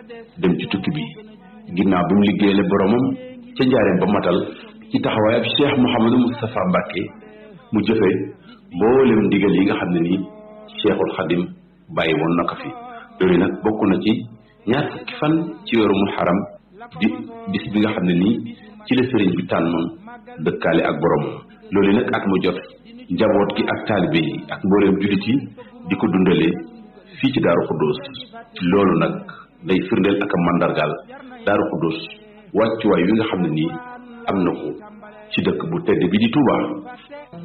dem ci tukki bi ginnaaw bi mu liggéeyale boromam ca njaareem ba matal ci taxawaay ab Cheikh Mouhamadou Moustapha Mbacke mu jëfe mboolem ndigal yi nga xam ne nii Cheikhul Khadim bàyyi woon na ko fi loolu nag bokk na ci ñaar fukki fan ci weeru muharram di bis bi nga xam ne nii ci la sëriñ bi tànnoon dëkkaale ak boromam loolu nag at mu jot njaboot gi ak taalibe yi ak mbooleem jullit yi di ko dundalee fii ci Daaru Xuddoos loolu nag day firndeel ak a màndargaal Daaru Xuddoos wàccuwaay wi nga xam ne nii am na ko ci dëkk bu tedd bi di Touba